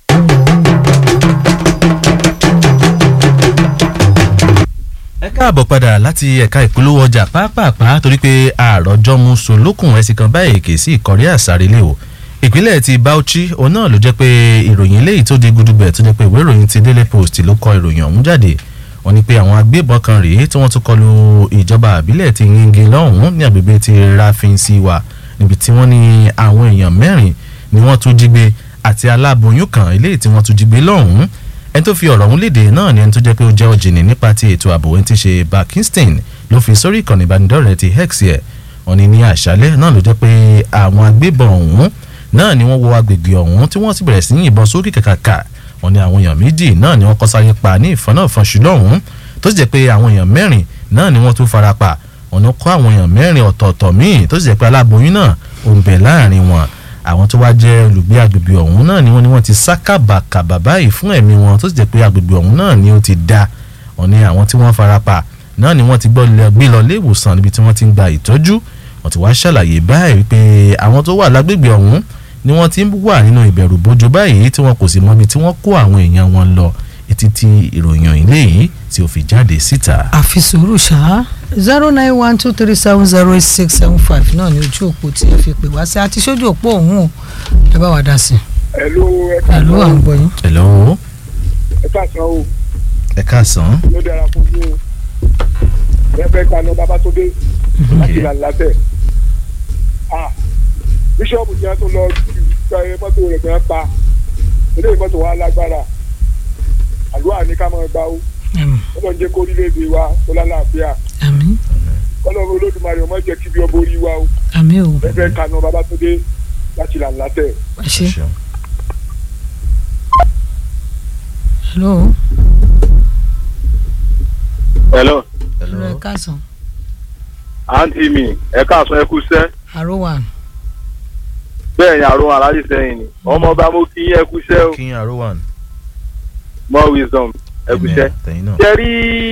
ẹ káàbọ̀ padà láti ẹ̀ka ìpolówó ọjà pápápá torí pé àròjọ mu solókùn ẹ̀sìn kan báyìí kì í sí ìkọ̀rí àsárelé o ìpínlẹ̀ ti Bauchi òun náà ló jẹ́ pé ìròyìn eléyìí tó di gudugbẹ̀ tó jẹ́ pé ìwé ìròyìn ti Daily Post ló kọ ìròyìn ọ̀hún jáde wọ́n ní pé àwọn agbébọn kan rèé tí wọ́n tún kọlu ìjọba àbílẹ̀ ti yingi lọ́hùn-ún ní agbègbè ti Rafinsiwa níbi tí wọ́n ní àwọn èèyàn mẹ́rin ni wọ́n tún jí gbé àti aláboyún kan eléyìí tí wọ́n tún jí gbé lọ́hùn-ún ẹni tó fi ọ̀rọ̀ ọ̀hún léde náà ni ẹni tó jẹ́ pé ó jẹ́ ọ̀jìnì nípa ti ètò ààbò ẹni tí ṣe Bakiston ló fi sórí ìkànnì ìbánidọ́rẹ̀ẹ́ ti X yẹ wọ́n ní ní àṣálẹ́ náà ló jẹ́ pé àwọn agbébọn ọ̀hún náà ni wọ́n wọ agbègbè ọ̀hún tí wọ́n sì bẹ̀rẹ̀ sí yìnbọn sókè kàkàkà wọ́n ní àwọn èèyàn méjì náà ni wọ́n kọ́ sáyé pa ní ìfọ́nàfọ́nṣù lọ́hùn-ún tó sì jẹ́ pé àwọn èèyàn mẹ́rin náà ni wọ́n tún fara pa wọ́n ní kọ́ àwọn èèyàn mẹ́rin ọ̀tọ̀ọ̀tọ̀ míì tó sì jẹ́ pé aláboyún náà ò ń bẹ láàrin wọn àwọn tó wá jẹ́ olùgbé agbègbè ọ̀hún náà ni wọ́n ní wọ́n ti sá kàbàkàbà báyìí fún ẹ̀mí wọn tó sì jẹ́ pé agbègbè ọ̀hún náà ni ó ti dá wọ́n ní àwọn tí wọ́n fara pa náà ni wọ́n ti gbọ́ gbé lọ ilé ìwòsàn níbi tí wọ́n ti ń gba ìtọ́jú wọ́n ti wá ṣàlàyé báyìí wípé àwọn tó wà lágbègbè ọ̀hún ni wọ́n ti ń wà nínú ìbẹ̀rù bójú báyìí tí wọn kò sì mọ ibi tí wọ́n kó àwọn èèyàn wọn lọ etí tí ìròyìn ilé yìí tí ó fi jáde síta. àfi sùúrù ṣá zero nine one two three seven zero eight six seven five náà ni ojú òpó tí ẹ fi pè wá sí àti sójú òpó òun o ẹ bá wa dá sí. Hello, ẹ ká pẹ̀lú à ń gbọ́ yín. hello ẹ ká san o ẹ káàsán. ló dára fún yín o rẹ́fẹ́ kaná babatunde láti là látẹ̀ ah bíṣọ́ọ̀bù jẹ́ tó lọ gba ẹ mọ́tò rẹ̀ gan pa eléyìí mọ́tò wa lágbára àdúrà ní ká máa gbà ó kọ́lọ́ ń jẹ́ kó orílẹ̀-èdè wa tó lálàáfíà àmín kọ́lọ́ olódùmarè ọmọ jẹ́ kí bí ọmọ orí wa o àmín o rẹ́fẹ́ kaná babatunde láti là látẹ̀. ẹ ṣe. hello hello hello ẹ káàsán àǹtí mi ẹ káàsán ẹ kú sẹ́ àròwà bẹ́ẹ̀ ni àrùn aláàjì sẹ́yìn ni ọmọ ọba mo kí yín ẹ kú sẹ́ o king arowan more wisdom ẹ kú sẹ́ tẹ̀yìn náà. ṣe rí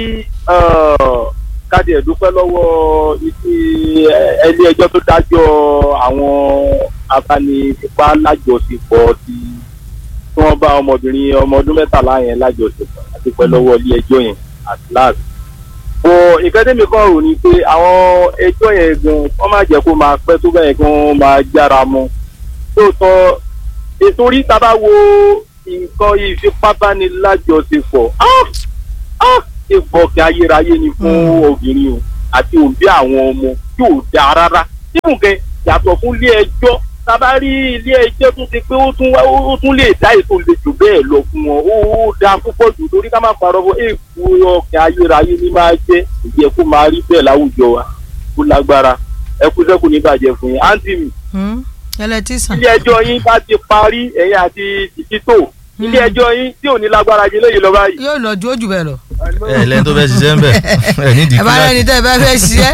káàdì ẹ̀dúpẹ́ lọ́wọ́ ilé ẹjọ́ tó dájọ́ àwọn abánifipá lájọṣepọ̀ ti tí wọ́n bá ọmọbìnrin ọmọ ọdún mẹ́tàlá yẹn lájọṣepọ̀ àti pẹ́ lọ́wọ́ ilé ẹjọ́ yẹn at last bọ ìkẹ́tẹ́mi kan rò ní pé àwọn ẹjọ́ yẹn gan wọ́n má jẹ́ kó máa pẹ́ tó bẹ́ẹ̀ gan máa jára mọ́ lóòótọ́ ètò orí tá a bá wo nǹkan ìfipábánilájọṣepọ̀ ah, ah, ìfọ̀kẹ́ ayérayé ni fún obìnrin o àti òbí àwọn ọmọ tí ò dáa rárá níbùkẹ́ yàtọ̀ fún ilé ẹjọ́ tábà rí ilé ẹjọ́ tó ti pé ó tún wá ó tún lè dá ètò lè jù bẹ́ẹ̀ lọ fún wọn ó ó dáa púpọ̀ jù torí ká má parọ́ fún èèkù ọkẹ́ ayérayé ní máa jẹ́ ìjẹ́ kó máa rí bẹ́ẹ̀ láwùjọ wa kó lágbára ẹ kú sẹ́kù ní bàjẹ́ fún yín àǹtí mi ẹlẹtísàn. ilé ẹjọ́ yín bá ti parí ẹ̀yìn àti tìtítò ilé ẹjọ́ yín tí ò ní lágbára jẹ lóye lọ báyìí. yóò lọ ju ojú bẹ́ẹ̀ lọ. ẹ lẹ́ni tó fẹ́ ṣiṣẹ́ ń bẹ̀ ẹ nídìí ẹ bá rẹni tẹ́ ẹ bá fẹ́ ṣiṣẹ́.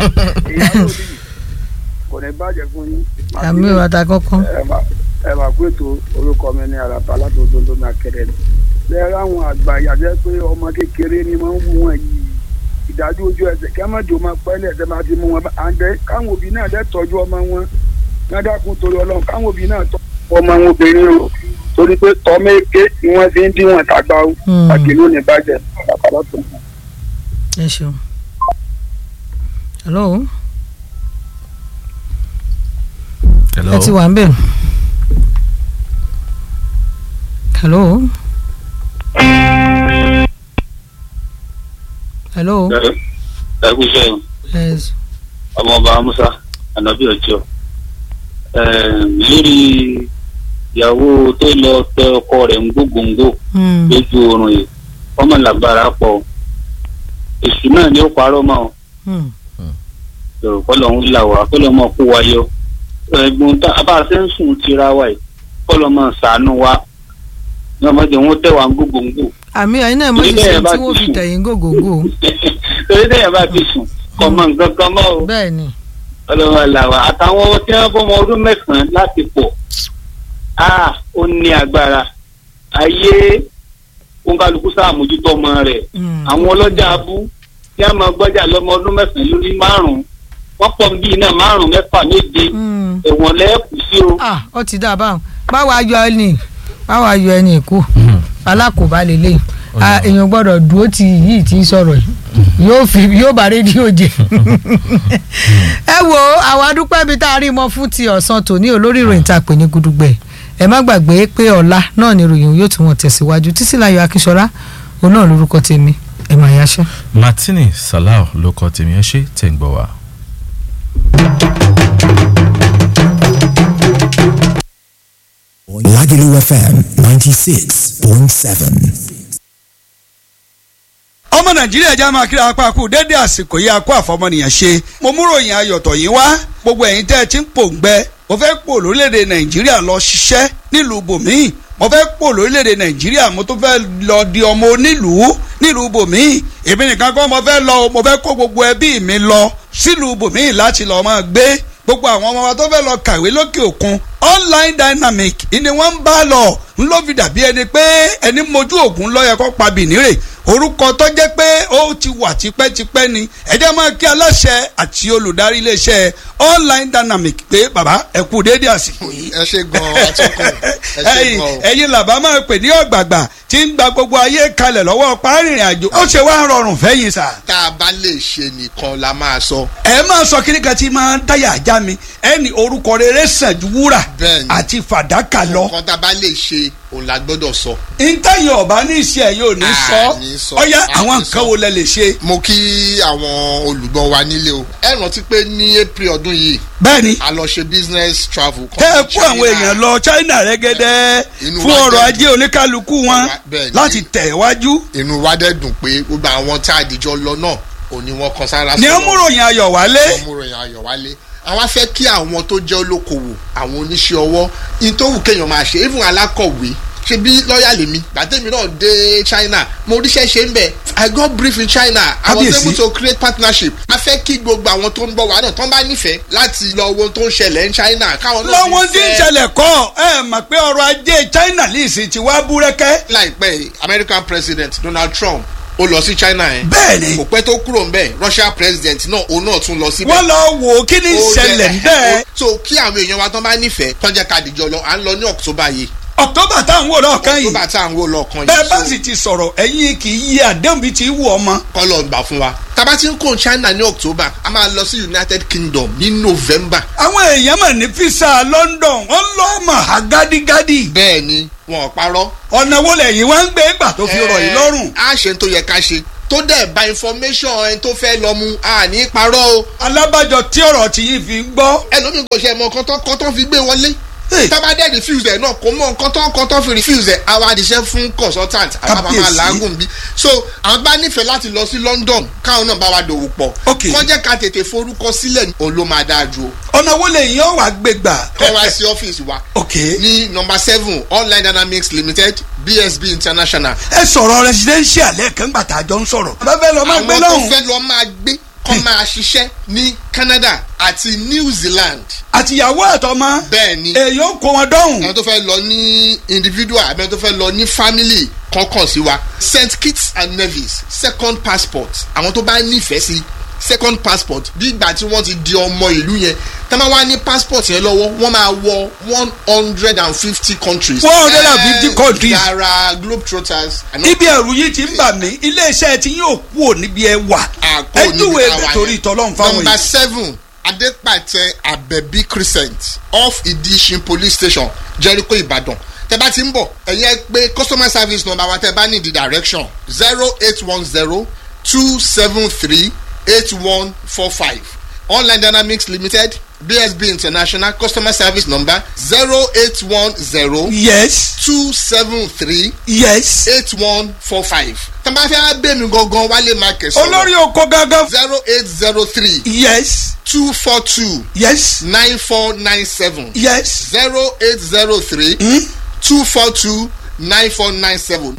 kò ní bàjẹ́ fún yín. àmì ìwàta kankan. ẹ máa ẹ máa kó ètò orúkọ mi ní àràbà látòdò lómi akẹrẹ ni. bẹ́ẹ̀ ráwọn àgbà yàtọ̀ pé ọmọ kékeré ni máa ń wú wọn yìí ìdájọ́ ojú ẹsẹ̀ kí a má jò máa pẹ́lẹ̀ ẹ̀sẹ̀ máa ti mú wọn àǹdẹ káwọn òbí náà dẹ́ tọ́jú ọmọ wọn ládàkùn torí ọlọ́run káwọn òbí náà tọ́ ọmọ wọn obìnrin o torí pé tọ́mọ èké ni wọ́n fi ń díwọ̀n tàgbà o àgbélò ní bàjẹ́ àràbà látòdò. ẹ ṣeun. hello. hello. ẹ ti wà ń bẹ̀. hello. hello. ẹ kú iṣẹ́ yìí yes. ọmọọba musa anabi ọjọ́ lórí ìyàwó tó lọ tẹ ọkọ rẹ̀ ń gbógbóngbò Hmm. lójú oorun yìí ọmọ làgbára pọ̀ èṣù náà ni ó parọ́ mọ́ ọ Hmm. yòrò kọ́lọ̀ ń là wá kọ́lọ̀ mọ́ kó wa yọ ẹ̀gbọ́n tá a bá ṣe ń sùn tira wa yìí kọ́lọ̀ mọ́ ṣàánú wa ní ọmọdé wọn tẹ̀ wá ń gbógbóngbò àmì ẹ̀yin náà mọ̀ Ilé ṣiṣẹ́ ẹ̀ bá tí wọ́n ti fi sùn. tẹ̀yìn gògógó. torí tẹ̀yẹ̀ bá ti sùn kọ́ mọ nǹkan kan mọ́ o. bẹ́ẹ̀ ni. ọlọ́run làwà àtàwọn tí wọ́n fọmọ ọdún mẹ́sàn-án láti pọ̀ á ó ní agbára ayé òǹkàlùkù sàmójútó ọmọ rẹ̀ àwọn ọlọ́jà abú tí a máa gbọ́jà lọ́mọ ọdún mẹ́sàn-án lórí márùn-ún wọ́n pọ̀ bí iná márùn-ún mẹ́fà méje ẹ̀wọ̀n lẹ́ẹ̀kú sí o. ah ó ti dá a báwọn báwo ayọ ẹni báwo ayọ ẹni kú alákòóbá lélẹ̀ Ah, èèyàn gbọ́dọ̀ dúró ti yìí tí ń sọ̀rọ̀ yìí yóò fi yóò bá rédíò jẹ ẹ wo àwọn adúpẹ́ bíi tá a rí mọ́ fún ti ọ̀sán tòní olórí ìròyìn tá a pè ní gudugbẹ̀ ẹ má gbàgbé pé ọ̀la náà ni ìròyìn yóò tún wọn tẹ̀síwájú títílayọ̀ akínṣọlá òun náà lórúkọ tèmi ẹ máa yáṣẹ́. martini salau ló kọ tèmi ẹ ṣe tẹ̀ ń gbọ́ wa. Lagelu FM 96.7. ọmọ nàìjíríà já máa kíra apá kú dédé àsìkò yìí akó àfọmọnìyàn ṣe mo mú ròyìn ayọ̀tọ̀ yìí wá gbogbo ẹ̀yin tẹ́ ẹ ti ń pòǹgbẹ mo fẹ́ pò lórílẹ̀‐èdè nàìjíríà lọ ṣiṣẹ́ nílùú bòmíì mo fẹ́ pò lórílẹ̀‐èdè nàìjíríà mo tún fẹ́ lọ di ọmọ onílùú nílùú bòmíì èmi nìkan kọ́ mo fẹ́ lọ o, mo fẹ́ kó gbogbo ẹbí mi lọ sílùú bòmíì láti lọ́ọ́ máa gbé gbogbo àwọn ọmọ wa tó fẹ́ lọ kàwé lókè òkun online dynamic ni wọ́n ń bá lọ ń ló fi dàbí ẹni pé ẹni mojú ògùn lọ́yẹ kó pa bìnírè orúkọ tó jẹ́ pé ó ti wà tipẹ́tipẹ́ ni ẹ jẹ́ máa kí aláṣẹ àti olùdarí iléeṣẹ́ online dynamic pé bàbá ẹ kú déédéé àsìkò yìí. ẹ ṣe gan atọ́kùn ẹ ṣe ẹ̀yin gan o. ẹ̀yin làbá máa pè ní ọ̀gbàgbà tí ń gba gbogbo ayé kalẹ̀ lọ́wọ́ párìnrìn àjò ó ṣe wá rọrùn fẹ́yìn sà. tá a bá lè ṣe nìkan la máa sọ. ẹ máa sọ kíní kan tí máa ń dáyà ajá mi ẹni orúkọ rere sàn ju wúrà Bẹ́ẹ̀ni. àti fàdákà lọ. nǹkan tá a bá lè ṣe òun la gbọ́dọ̀ sọ. ntẹ́yìn ọ̀bá ní ìṣe ẹ̀ yóò ní ní sọ sọ, ọ̀yá a àwọn ní nǹkan sọ. wo lẹ lè ṣe. mo kí àwọn olùgbọ́ wa nílé o. ẹ rántí pé ní april ọdún yìí. bẹ́ẹ̀ni. a lọ ṣe business travel. tẹ́ ẹ kó àwọn èèyàn lọ china rẹ́gẹ́dẹ́ Inú fún wa ọrọ̀ dẹ̀ ajé oníkálukú wọn bẹ́ẹ̀ni. láti tẹ̀ wájú. inú wa dẹ̀ dùn pé gbogbo àwọn tá a dìjọ lọ náà òní wọn kan sára ní sọ́nà. ọmúròyìn ayọ̀ wálé. wọ́n mú ròyìn ayọ̀ wálé àwa fẹ́ kí àwọn tó jẹ́ olókoòwò àwọn oníṣẹ́ ọwọ́ ìtòwù kéèyàn máa ṣe even alákọ̀wé ṣe bí lọ́ọ̀yà lèmi gbàtẹ́mi náà dé china mo ríṣẹ́ ṣe ń bẹ̀ i got brief in china i was Kábíyèsí. able to create partnership a fẹ́ kí gbogbo àwọn tó ń bọ̀ wá náà tó ń bá nífẹ̀ẹ́ láti lọ wo ohun tó ń ṣẹlẹ̀ ní china káwọn náà lọ́wọ́ tí ń ṣẹlẹ̀ kọ́ ẹ mọ̀ pé ọrọ̀ ajé china lè sì ti wá búrẹ́kẹ́. láìpẹ́ yìí, american president donald trump ó lọ sí china yẹn. bẹ́ẹ̀ni. kò pẹ́ tó kúrò ń bẹ̀ russia president náà òun náà tún lọ síbẹ̀. wọ́n lọ wò ó kí ni Ó ìṣẹ̀lẹ̀ jẹ́- bẹ́ẹ̀. so kí àwọn èèyàn wa tán bá nífẹ̀ẹ́ tán jẹ́ ká dìjọ lọ à ń lọ ní october yìí. october tá à ń wò lọ́ọ̀kan yìí. october tá à ń wò lọ́ọ̀kan yìí. bẹ́ẹ̀ bá sì ti sọ̀rọ̀ ẹ̀yin kì í yí àdéhùn bíi ti wù ọmọ. kọ́lọ̀ ń gbà fún wa. tábà tí ń kó china ní october a máa lọ sí united kingdom ní november. àwọn èèyàn mọ̀ ní fisa london wọ́n lọ́ mọ̀ ha gádígádí. bẹ́ẹ̀ni wọn ò parọ́. ọ̀nà wo lẹ́yìn wá ń gbé gbà tó fi rọ̀ yìí lọ́rùn. a ṣe tó yẹ ká ṣe tó dẹ̀ bá information ẹni tó fẹ́ lọ mu a ní parọ́ o. alábàjọ tí ọ̀rọ̀ tí yìí fi ń gbọ́. ẹlòmíì kò ṣe mọ kọ́tọ́ kọ́tọ́ fi gbé wọlé tábà dẹ́ refuse ẹ̀ náà kò mọ kọ́tọ́ kọ́tọ́ fi refuse ẹ̀ àwa àdìsẹ́ fún consultant àwa bá máa làágùn bí so àwọn bá nífẹ̀ẹ́ láti lọ sí London káwọn náà bá wa dòwò pọ̀ kọ́ jẹ́ ká tètè forúkọ sílẹ̀ òun ló máa dáa ju o ọ̀nà wo lẹ́yìn ó wà gbé gbà. kọ́ wá sí ọ́fíìsì wa. ní nọmba seven online dynamics limited bsb international. ẹ sọ̀rọ̀ residential lẹ́ẹ̀kan gbà tá a jọ ń sọ̀rọ̀. bá fẹ́ lọ máa gbé lọ́hùn. àwọn tó fẹ́ lọ máa gbé kọ́ máa ṣiṣẹ́ ní Canada àti New Zealand. àtìyàwó àtọmọ. bẹ́ẹ̀ni èyí ó kó wọn dọ́hùn. àwọn tó fẹ́ lọ ní individual àbí àwọn tó fẹ́ lọ ní family kọ̀ọ̀kan sí wa St Kitts and Nevis second passport àwọn tó bá nífẹ̀ẹ́ sí second passport bí ìgbà tí wọ́n ti di ọmọ ìlú yẹn tá máa wá ní passport yẹn lọ́wọ́ wọ́n máa wọ one hundred and fifty countries. one hundred and fifty countries. yàrá globetrotters. ibi ẹ̀rù yìí ti ń bà mí iléeṣẹ́ tí yóò kú ò níbi ẹ wà. ẹ júwe ẹ torí ìtọ́lọ́run fáwọn yìí. number seven adepatẹ abẹbí crescent off idishin police station jericho ibadan tẹ bá ti ń bọ̀ ẹ̀yin ẹ pé customer service number wa tẹ bá ní the direction zero eight one zero two seven three eight one four five online dynamics limited bsb international customer service number zero eight one zero. yes. two seven three. yes. eight one four five. tẹ́lẹ̀ fẹ́ bẹ́ẹ̀ mi gangan wálé market sọ̀rọ̀. olórí oko gangan. zero eight zero three. yes. two four two. yes. nine four nine seven. yes. zero eight zero three. two four two nine four nine seven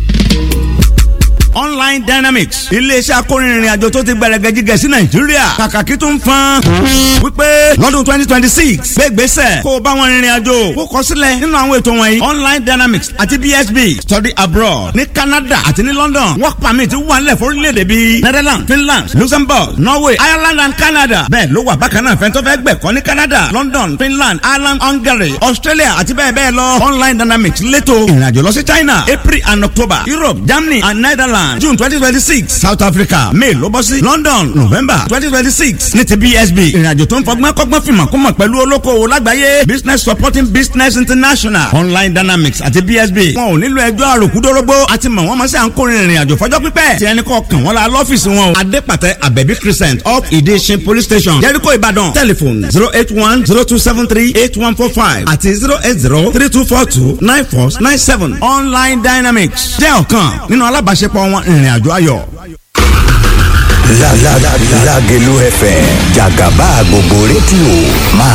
online dynamics iléeṣẹ́ akórinrin àjò tó ti gbẹrẹgẹ jíjẹ sí nàìjíríà kàkàkí tó ń fan wípé lọ́dún twenty twenty six gbégbèsè kó o bá wọn rìnrìn àjò kó kọ sílẹ̀ nínú àwọn ètò wọ̀nyí online dynamics àti bsb study abroad ní canada àti ní london work permit wà nílẹ̀ fórílẹ̀-èdè bíi netherlands finland luxembourg norway ireland and canada bẹ́ẹ̀ ló wà bákan náà fẹ́ntọ́ fẹ́ gbẹ̀kọ́ ní canada london finland ireland hungary australia àti bẹ́ẹ̀ bẹ́ẹ̀ lọ online dynamics létò ìrìnàjò lọ sí china april and october europe germany and netherlands june twenty twenty six south africa may ló bọ́ sí london november twenty twenty six ní ti bsb ìrìnàjò tó ń fọgbọ́n kọ́gbọ́n fìmọ̀ kó mọ̀ pẹ̀lú olókoòwò lágbàáyé business supporting business international online dynamics àti bsb wọn ò nílò ẹjọ́ àròkúdórógbó àti mọ̀ wọ́n mọ̀ sí à ń kórìín ìrìnàjò fọjọ́ pípẹ́ tí ẹni kọ́ kàn wọ́n la lọ́fíìsì wọn o adépàtẹ abẹ́bí crescent up ìdíṣin police station jericho ìbàdàn telephone zero eight one zero two seven three eight one four five àti zero eight zero three two four two nine four nine seven online dynamics jẹ́ ọ̀kan nínú alábàáṣepọ̀ wọn ìrìn àjò ayọ̀. Lágẹ̀lú FM jàgàbá gbogbo rédíò máa